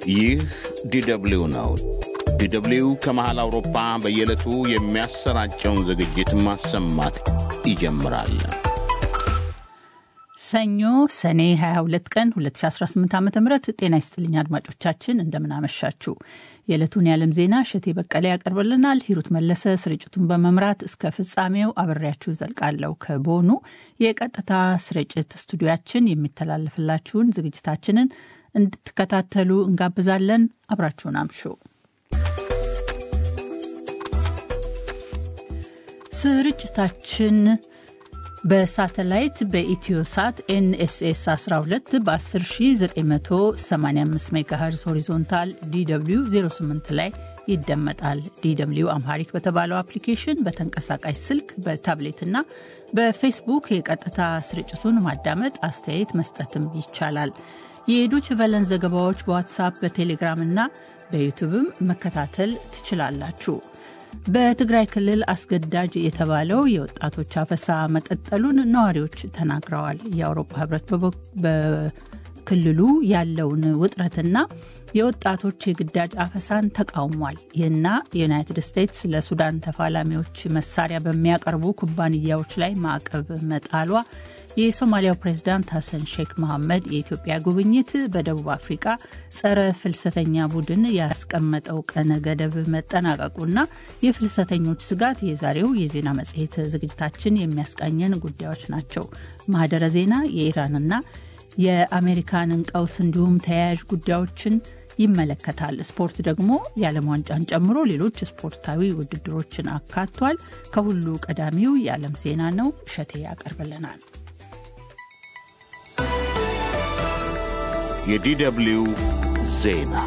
ይህ ዲደብሊው ነው። ዲደብሊው ከመሃል አውሮፓ በየዕለቱ የሚያሰራጨውን ዝግጅት ማሰማት ይጀምራል። ሰኞ ሰኔ 22 ቀን 2018 ዓ ም ጤና ይስጥልኝ አድማጮቻችን፣ እንደምናመሻችሁ። የዕለቱን የዓለም ዜና እሸቴ በቀለ ያቀርብልናል። ሂሩት መለሰ ስርጭቱን በመምራት እስከ ፍጻሜው አብሬያችሁ ዘልቃለሁ። ከቦኑ የቀጥታ ስርጭት ስቱዲያችን የሚተላለፍላችሁን ዝግጅታችንን እንድትከታተሉ እንጋብዛለን። አብራችሁን አምሹ። ስርጭታችን በሳተላይት በኢትዮ ሳት ኤንኤስኤስ 12 በ10985 ሜጋሄርዝ ሆሪዞንታል ዲw 08 ላይ ይደመጣል። ዲw አምሃሪክ በተባለው አፕሊኬሽን በተንቀሳቃሽ ስልክ በታብሌትና በፌስቡክ የቀጥታ ስርጭቱን ማዳመጥ፣ አስተያየት መስጠትም ይቻላል። የዶች ቨለን ዘገባዎች በዋትሳፕ በቴሌግራም እና በዩቱብም መከታተል ትችላላችሁ። በትግራይ ክልል አስገዳጅ የተባለው የወጣቶች አፈሳ መቀጠሉን ነዋሪዎች ተናግረዋል። የአውሮፓ ሕብረት በክልሉ ያለውን ውጥረትና የወጣቶች የግዳጅ አፈሳን ተቃውሟል። ይህና የዩናይትድ ስቴትስ ለሱዳን ተፋላሚዎች መሳሪያ በሚያቀርቡ ኩባንያዎች ላይ ማዕቀብ መጣሏ፣ የሶማሊያው ፕሬዝዳንት ሐሰን ሼክ መሐመድ የኢትዮጵያ ጉብኝት፣ በደቡብ አፍሪቃ ጸረ ፍልሰተኛ ቡድን ያስቀመጠው ቀነ ገደብ መጠናቀቁና የፍልሰተኞች ስጋት የዛሬው የዜና መጽሔት ዝግጅታችን የሚያስቃኘን ጉዳዮች ናቸው። ማህደረ ዜና የኢራንና የአሜሪካንን ቀውስ እንዲሁም ተያያዥ ጉዳዮችን ይመለከታል። ስፖርት ደግሞ የዓለም ዋንጫን ጨምሮ ሌሎች ስፖርታዊ ውድድሮችን አካቷል። ከሁሉ ቀዳሚው የዓለም ዜና ነው። እሸቴ ያቀርብልናል። የዲደብሊው ዜና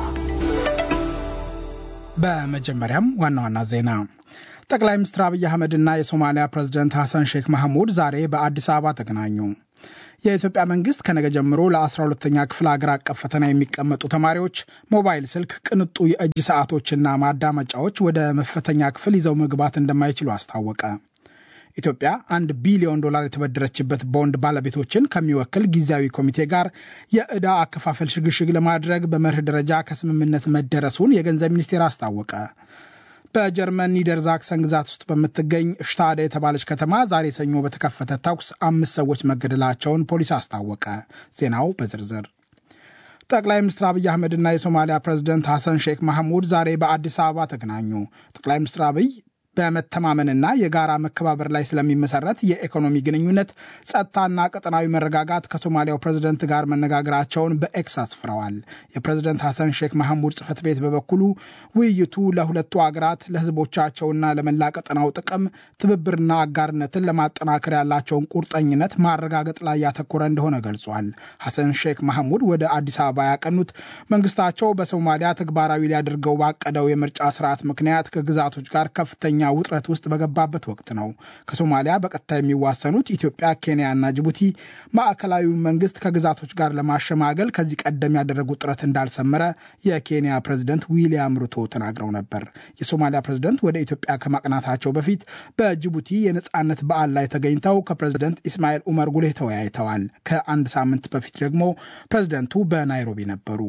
በመጀመሪያም ዋና ዋና ዜና ጠቅላይ ሚኒስትር አብይ አህመድና የሶማሊያ ፕሬዝደንት ሐሰን ሼክ ማህሙድ ዛሬ በአዲስ አበባ ተገናኙ። የኢትዮጵያ መንግስት ከነገ ጀምሮ ለ12ተኛ ክፍል አገር አቀፍ ፈተና የሚቀመጡ ተማሪዎች ሞባይል ስልክ፣ ቅንጡ የእጅ ሰዓቶችና ማዳመጫዎች ወደ መፈተኛ ክፍል ይዘው መግባት እንደማይችሉ አስታወቀ። ኢትዮጵያ አንድ ቢሊዮን ዶላር የተበደረችበት ቦንድ ባለቤቶችን ከሚወክል ጊዜያዊ ኮሚቴ ጋር የዕዳ አከፋፈል ሽግሽግ ለማድረግ በመርህ ደረጃ ከስምምነት መደረሱን የገንዘብ ሚኒስቴር አስታወቀ። በጀርመን ኒደርዛክሰን ግዛት ውስጥ በምትገኝ ሽታደ የተባለች ከተማ ዛሬ ሰኞ በተከፈተ ተኩስ አምስት ሰዎች መገደላቸውን ፖሊስ አስታወቀ። ዜናው በዝርዝር ጠቅላይ ሚኒስትር አብይ አህመድና የሶማሊያ ፕሬዝደንት ሐሰን ሼክ ማህሙድ ዛሬ በአዲስ አበባ ተገናኙ። ጠቅላይ ሚኒስትር አብይ በመተማመንና የጋራ መከባበር ላይ ስለሚመሰረት የኢኮኖሚ ግንኙነት፣ ጸጥታና ቀጠናዊ መረጋጋት ከሶማሊያው ፕሬዝደንት ጋር መነጋገራቸውን በኤክስ አስፍረዋል። የፕሬዝደንት ሐሰን ሼክ ማህሙድ ጽህፈት ቤት በበኩሉ ውይይቱ ለሁለቱ አገራት ለህዝቦቻቸውና ለመላ ቀጠናው ጥቅም ትብብርና አጋርነትን ለማጠናከር ያላቸውን ቁርጠኝነት ማረጋገጥ ላይ ያተኮረ እንደሆነ ገልጿል። ሐሰን ሼክ ማህሙድ ወደ አዲስ አበባ ያቀኑት መንግስታቸው በሶማሊያ ተግባራዊ ሊያደርገው ባቀደው የምርጫ ስርዓት ምክንያት ከግዛቶች ጋር ከፍተኛ ውጥረት ውስጥ በገባበት ወቅት ነው። ከሶማሊያ በቀጥታ የሚዋሰኑት ኢትዮጵያ፣ ኬንያና ጅቡቲ ማዕከላዊውን መንግስት ከግዛቶች ጋር ለማሸማገል ከዚህ ቀደም ያደረጉት ጥረት እንዳልሰመረ የኬንያ ፕሬዝደንት ዊሊያም ሩቶ ተናግረው ነበር። የሶማሊያ ፕሬዝደንት ወደ ኢትዮጵያ ከማቅናታቸው በፊት በጅቡቲ የነፃነት በዓል ላይ ተገኝተው ከፕሬዝደንት ኢስማኤል ኡመር ጉሌህ ተወያይተዋል። ከአንድ ሳምንት በፊት ደግሞ ፕሬዝደንቱ በናይሮቢ ነበሩ።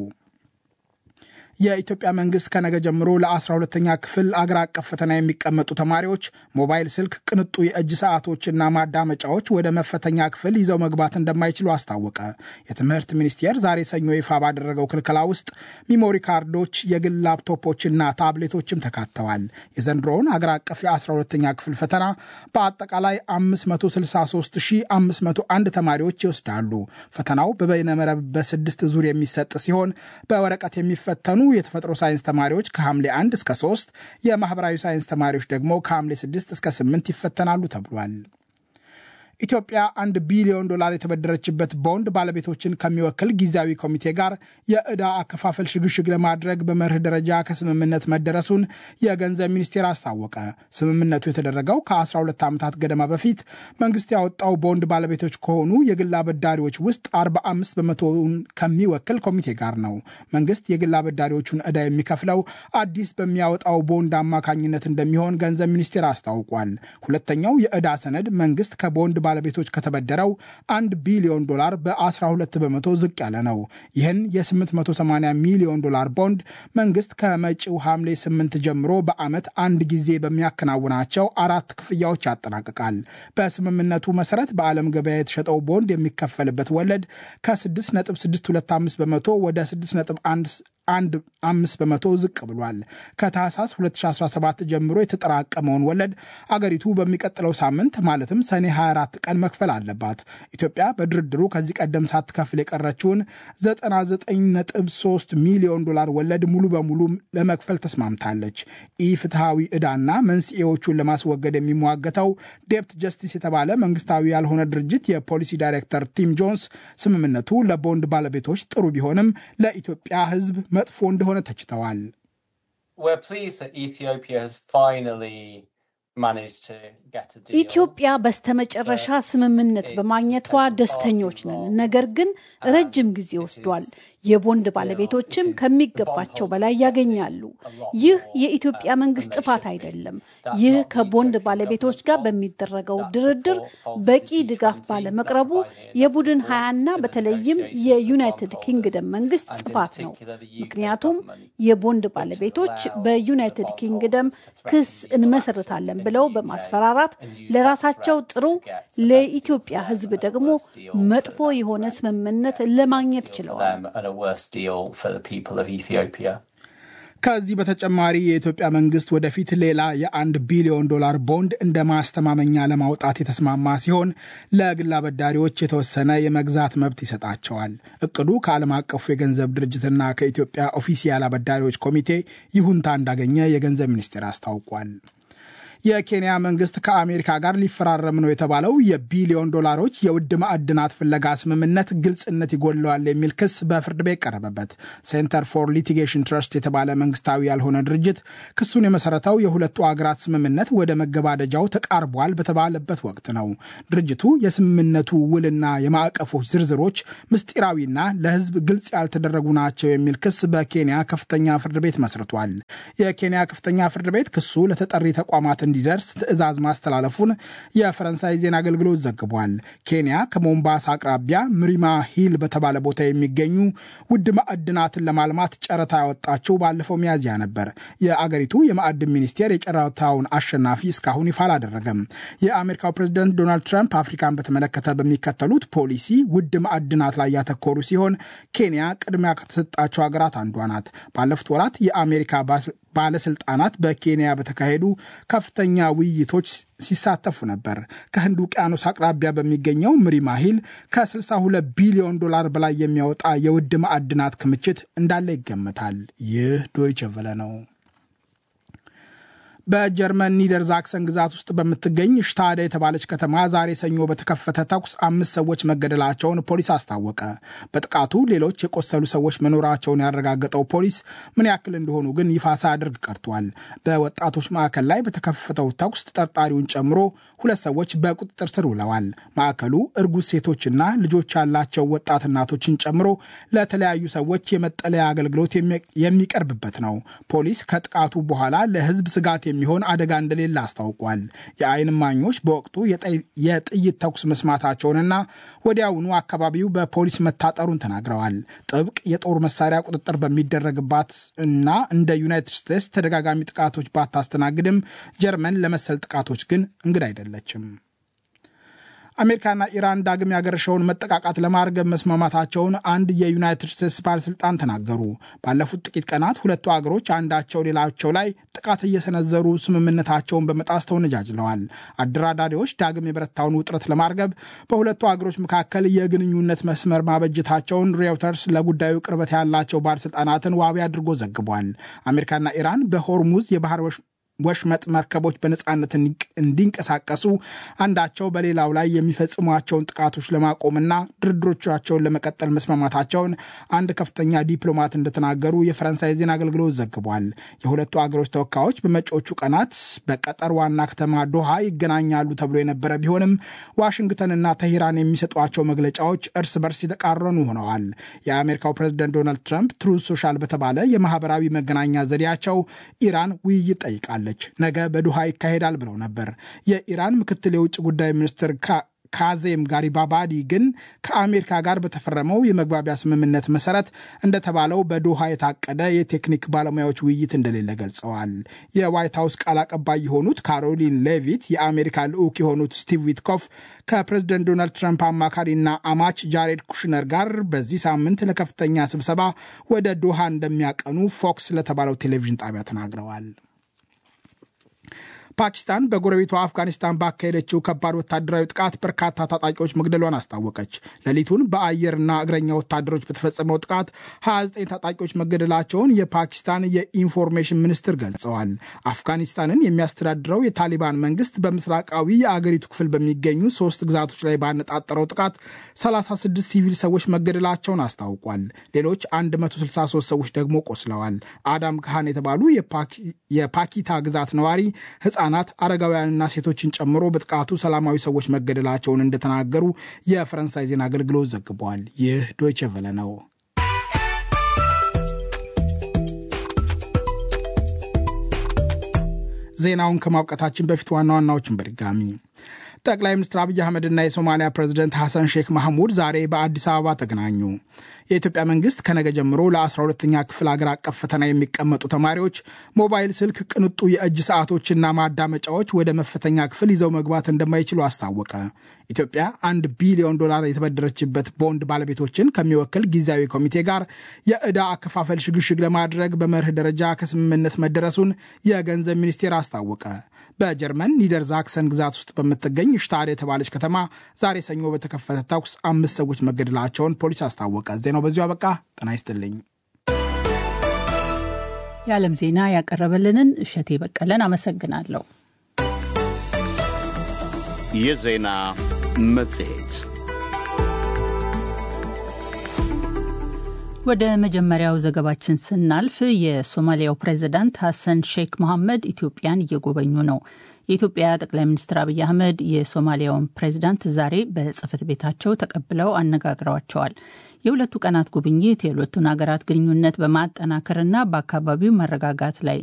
የኢትዮጵያ መንግስት ከነገ ጀምሮ ለ12ተኛ ክፍል አገር አቀፍ ፈተና የሚቀመጡ ተማሪዎች ሞባይል ስልክ፣ ቅንጡ የእጅ ሰዓቶችና ማዳመጫዎች ወደ መፈተኛ ክፍል ይዘው መግባት እንደማይችሉ አስታወቀ። የትምህርት ሚኒስቴር ዛሬ ሰኞ ይፋ ባደረገው ክልከላ ውስጥ ሚሞሪ ካርዶች፣ የግል ላፕቶፖችና ታብሌቶችም ተካተዋል። የዘንድሮውን አገር አቀፍ የ12ተኛ ክፍል ፈተና በአጠቃላይ 563501 ተማሪዎች ይወስዳሉ። ፈተናው በበይነመረብ በስድስት ዙር የሚሰጥ ሲሆን በወረቀት የሚፈተኑ የተፈጥሮ ሳይንስ ተማሪዎች ከሐምሌ 1 እስከ 3 የማህበራዊ ሳይንስ ተማሪዎች ደግሞ ከሐምሌ 6 እስከ 8 ይፈተናሉ ተብሏል። ኢትዮጵያ አንድ ቢሊዮን ዶላር የተበደረችበት ቦንድ ባለቤቶችን ከሚወክል ጊዜያዊ ኮሚቴ ጋር የዕዳ አከፋፈል ሽግሽግ ለማድረግ በመርህ ደረጃ ከስምምነት መደረሱን የገንዘብ ሚኒስቴር አስታወቀ። ስምምነቱ የተደረገው ከ12 ዓመታት ገደማ በፊት መንግስት ያወጣው ቦንድ ባለቤቶች ከሆኑ የግል አበዳሪዎች ውስጥ 45 በመቶውን ከሚወክል ኮሚቴ ጋር ነው። መንግስት የግል አበዳሪዎቹን ዕዳ የሚከፍለው አዲስ በሚያወጣው ቦንድ አማካኝነት እንደሚሆን ገንዘብ ሚኒስቴር አስታውቋል። ሁለተኛው የዕዳ ሰነድ መንግስት ከቦንድ ባለቤቶች ከተበደረው 1 ቢሊዮን ዶላር በ12 በመቶ ዝቅ ያለ ነው። ይህን የ880 ሚሊዮን ዶላር ቦንድ መንግስት ከመጪው ሐምሌ 8 ጀምሮ በዓመት አንድ ጊዜ በሚያከናውናቸው አራት ክፍያዎች ያጠናቅቃል። በስምምነቱ መሰረት በዓለም ገበያ የተሸጠው ቦንድ የሚከፈልበት ወለድ ከ6.625 በመቶ ወደ 6.1 አንድ አምስት በመቶ ዝቅ ብሏል። ከታህሳስ 2017 ጀምሮ የተጠራቀመውን ወለድ አገሪቱ በሚቀጥለው ሳምንት ማለትም ሰኔ 24 ቀን መክፈል አለባት። ኢትዮጵያ በድርድሩ ከዚህ ቀደም ሳትከፍል የቀረችውን 99.3 ሚሊዮን ዶላር ወለድ ሙሉ በሙሉ ለመክፈል ተስማምታለች። ኢፍትሐዊ ዕዳና መንስኤዎቹን ለማስወገድ የሚሟገተው ዴፕት ጀስቲስ የተባለ መንግስታዊ ያልሆነ ድርጅት የፖሊሲ ዳይሬክተር ቲም ጆንስ ስምምነቱ ለቦንድ ባለቤቶች ጥሩ ቢሆንም ለኢትዮጵያ ሕዝብ መጥፎ እንደሆነ ተችተዋል። ኢትዮጵያ በስተመጨረሻ ስምምነት በማግኘቷ ደስተኞች ነን። ነገር ግን ረጅም ጊዜ ወስዷል። የቦንድ ባለቤቶችም ከሚገባቸው በላይ ያገኛሉ። ይህ የኢትዮጵያ መንግስት ጥፋት አይደለም። ይህ ከቦንድ ባለቤቶች ጋር በሚደረገው ድርድር በቂ ድጋፍ ባለመቅረቡ የቡድን ሀያና በተለይም የዩናይትድ ኪንግደም መንግስት ጥፋት ነው። ምክንያቱም የቦንድ ባለቤቶች በዩናይትድ ኪንግደም ክስ እንመሰርታለን ብለው በማስፈራራት ለራሳቸው ጥሩ፣ ለኢትዮጵያ ሕዝብ ደግሞ መጥፎ የሆነ ስምምነት ለማግኘት ችለዋል። ከዚህ በተጨማሪ የኢትዮጵያ መንግስት ወደፊት ሌላ የአንድ ቢሊዮን ዶላር ቦንድ እንደ ማስተማመኛ ለማውጣት የተስማማ ሲሆን ለግል አበዳሪዎች የተወሰነ የመግዛት መብት ይሰጣቸዋል። እቅዱ ከዓለም አቀፉ የገንዘብ ድርጅትና ከኢትዮጵያ ኦፊሲያል አበዳሪዎች ኮሚቴ ይሁንታ እንዳገኘ የገንዘብ ሚኒስቴር አስታውቋል። የኬንያ መንግስት ከአሜሪካ ጋር ሊፈራረም ነው የተባለው የቢሊዮን ዶላሮች የውድ ማዕድናት ፍለጋ ስምምነት ግልጽነት ይጎድለዋል የሚል ክስ በፍርድ ቤት ቀረበበት። ሴንተር ፎር ሊቲጌሽን ትረስት የተባለ መንግስታዊ ያልሆነ ድርጅት ክሱን የመሰረተው የሁለቱ አገራት ስምምነት ወደ መገባደጃው ተቃርቧል በተባለበት ወቅት ነው። ድርጅቱ የስምምነቱ ውልና የማዕቀፎች ዝርዝሮች ምስጢራዊና ለሕዝብ ግልጽ ያልተደረጉ ናቸው የሚል ክስ በኬንያ ከፍተኛ ፍርድ ቤት መስርቷል። የኬንያ ከፍተኛ ፍርድ ቤት ክሱ ለተጠሪ ተቋማት እንዲደርስ ትዕዛዝ ማስተላለፉን የፈረንሳይ ዜና አገልግሎት ዘግቧል። ኬንያ ከሞምባሳ አቅራቢያ ምሪማ ሂል በተባለ ቦታ የሚገኙ ውድ ማዕድናትን ለማልማት ጨረታ ያወጣችው ባለፈው ሚያዝያ ነበር። የአገሪቱ የማዕድን ሚኒስቴር የጨረታውን አሸናፊ እስካሁን ይፋ አላደረገም። የአሜሪካው ፕሬዝደንት ዶናልድ ትራምፕ አፍሪካን በተመለከተ በሚከተሉት ፖሊሲ ውድ ማዕድናት ላይ ያተኮሩ ሲሆን ኬንያ ቅድሚያ ከተሰጣቸው ሀገራት አንዷ ናት። ባለፉት ወራት የአሜሪካ ባለስልጣናት በኬንያ በተካሄዱ ከፍተኛ ውይይቶች ሲሳተፉ ነበር። ከህንድ ውቅያኖስ አቅራቢያ በሚገኘው ምሪማ ሂል ከ62 ቢሊዮን ዶላር በላይ የሚያወጣ የውድ ማዕድናት ክምችት እንዳለ ይገመታል። ይህ ዶይቸ ቨለ ነው። በጀርመን ኒደር ዛክሰን ግዛት ውስጥ በምትገኝ ሽታደ የተባለች ከተማ ዛሬ ሰኞ በተከፈተ ተኩስ አምስት ሰዎች መገደላቸውን ፖሊስ አስታወቀ። በጥቃቱ ሌሎች የቆሰሉ ሰዎች መኖራቸውን ያረጋገጠው ፖሊስ ምን ያክል እንደሆኑ ግን ይፋ ሳያደርግ ቀርቷል። በወጣቶች ማዕከል ላይ በተከፈተው ተኩስ ተጠርጣሪውን ጨምሮ ሁለት ሰዎች በቁጥጥር ስር ውለዋል። ማዕከሉ እርጉዝ ሴቶችና ልጆች ያላቸው ወጣት እናቶችን ጨምሮ ለተለያዩ ሰዎች የመጠለያ አገልግሎት የሚቀርብበት ነው። ፖሊስ ከጥቃቱ በኋላ ለሕዝብ ስጋት የሚሆን አደጋ እንደሌለ አስታውቋል። የዓይን እማኞች በወቅቱ የጥይት ተኩስ መስማታቸውንና ወዲያውኑ አካባቢው በፖሊስ መታጠሩን ተናግረዋል። ጥብቅ የጦር መሳሪያ ቁጥጥር በሚደረግባት እና እንደ ዩናይትድ ስቴትስ ተደጋጋሚ ጥቃቶች ባታስተናግድም ጀርመን ለመሰል ጥቃቶች ግን እንግዳ አይደለችም። አሜሪካና ኢራን ዳግም ያገረሸውን መጠቃቃት ለማርገብ መስማማታቸውን አንድ የዩናይትድ ስቴትስ ባለስልጣን ተናገሩ። ባለፉት ጥቂት ቀናት ሁለቱ አገሮች አንዳቸው ሌላቸው ላይ ጥቃት እየሰነዘሩ ስምምነታቸውን በመጣስ ተወነጃጅለዋል። አደራዳሪዎች ዳግም የበረታውን ውጥረት ለማርገብ በሁለቱ አገሮች መካከል የግንኙነት መስመር ማበጀታቸውን ሬውተርስ ለጉዳዩ ቅርበት ያላቸው ባለስልጣናትን ዋቢ አድርጎ ዘግቧል። አሜሪካና ኢራን በሆርሙዝ የባህር ወሽመጥ መርከቦች በነፃነት እንዲንቀሳቀሱ አንዳቸው በሌላው ላይ የሚፈጽሟቸውን ጥቃቶች ለማቆምና ድርድሮቻቸውን ለመቀጠል መስማማታቸውን አንድ ከፍተኛ ዲፕሎማት እንደተናገሩ የፈረንሳይ ዜና አገልግሎት ዘግቧል። የሁለቱ አገሮች ተወካዮች በመጪዎቹ ቀናት በቀጠር ዋና ከተማ ዶሃ ይገናኛሉ ተብሎ የነበረ ቢሆንም ዋሽንግተንና ተሂራን የሚሰጧቸው መግለጫዎች እርስ በርስ የተቃረኑ ሆነዋል። የአሜሪካው ፕሬዝደንት ዶናልድ ትራምፕ ትሩዝ ሶሻል በተባለ የማህበራዊ መገናኛ ዘዴያቸው ኢራን ውይይት ጠይቃለች ነገ በዱሃ ይካሄዳል ብለው ነበር። የኢራን ምክትል የውጭ ጉዳይ ሚኒስትር ካዜም ጋሪባባዲ ግን ከአሜሪካ ጋር በተፈረመው የመግባቢያ ስምምነት መሰረት እንደተባለው በዶሃ የታቀደ የቴክኒክ ባለሙያዎች ውይይት እንደሌለ ገልጸዋል። የዋይት ሀውስ ቃል አቀባይ የሆኑት ካሮሊን ሌቪት የአሜሪካ ልዑክ የሆኑት ስቲቭ ዊትኮፍ ከፕሬዝደንት ዶናልድ ትራምፕ አማካሪና አማች ጃሬድ ኩሽነር ጋር በዚህ ሳምንት ለከፍተኛ ስብሰባ ወደ ዶሃ እንደሚያቀኑ ፎክስ ለተባለው ቴሌቪዥን ጣቢያ ተናግረዋል። ፓኪስታን በጎረቤቷ አፍጋኒስታን ባካሄደችው ከባድ ወታደራዊ ጥቃት በርካታ ታጣቂዎች መግደሏን አስታወቀች። ሌሊቱን በአየርና እግረኛ ወታደሮች በተፈጸመው ጥቃት 29 ታጣቂዎች መገደላቸውን የፓኪስታን የኢንፎርሜሽን ሚኒስትር ገልጸዋል። አፍጋኒስታንን የሚያስተዳድረው የታሊባን መንግስት በምስራቃዊ የአገሪቱ ክፍል በሚገኙ ሶስት ግዛቶች ላይ ባነጣጠረው ጥቃት 36 ሲቪል ሰዎች መገደላቸውን አስታውቋል። ሌሎች 163 ሰዎች ደግሞ ቆስለዋል። አዳም ካህን የተባሉ የፓኪታ ግዛት ነዋሪ ህጻናት አረጋውያንና ሴቶችን ጨምሮ በጥቃቱ ሰላማዊ ሰዎች መገደላቸውን እንደተናገሩ የፈረንሳይ ዜና አገልግሎት ዘግቧል። ይህ ዶይቼ ቬለ ነው። ዜናውን ከማብቃታችን በፊት ዋና ዋናዎችን በድጋሚ ጠቅላይ ሚኒስትር አብይ አህመድና የሶማሊያ ፕሬዚደንት ሐሰን ሼክ ማህሙድ ዛሬ በአዲስ አበባ ተገናኙ። የኢትዮጵያ መንግስት ከነገ ጀምሮ ለ12ኛ ክፍል አገር አቀፍ ፈተና የሚቀመጡ ተማሪዎች ሞባይል ስልክ፣ ቅንጡ የእጅ ሰዓቶችና ማዳመጫዎች ወደ መፈተኛ ክፍል ይዘው መግባት እንደማይችሉ አስታወቀ። ኢትዮጵያ አንድ ቢሊዮን ዶላር የተበደረችበት ቦንድ ባለቤቶችን ከሚወክል ጊዜያዊ ኮሚቴ ጋር የዕዳ አከፋፈል ሽግሽግ ለማድረግ በመርህ ደረጃ ከስምምነት መደረሱን የገንዘብ ሚኒስቴር አስታወቀ። በጀርመን ኒደርዛክሰን ግዛት ውስጥ በምትገኝ ሽታድ የተባለች ከተማ ዛሬ ሰኞ በተከፈተ ተኩስ አምስት ሰዎች መገደላቸውን ፖሊስ አስታወቀ። ዜናው በዚሁ አበቃ። ጤና ይስጥልኝ። የዓለም ዜና ያቀረበልንን እሸቴ በቀለን አመሰግናለሁ። የዜና መጽሔት ወደ መጀመሪያው ዘገባችን ስናልፍ የሶማሊያው ፕሬዚዳንት ሐሰን ሼክ መሐመድ ኢትዮጵያን እየጎበኙ ነው። የኢትዮጵያ ጠቅላይ ሚኒስትር አብይ አህመድ የሶማሊያውን ፕሬዚዳንት ዛሬ በጽህፈት ቤታቸው ተቀብለው አነጋግረዋቸዋል። የሁለቱ ቀናት ጉብኝት የሁለቱን ሀገራት ግንኙነት በማጠናከርና በአካባቢው መረጋጋት ላይ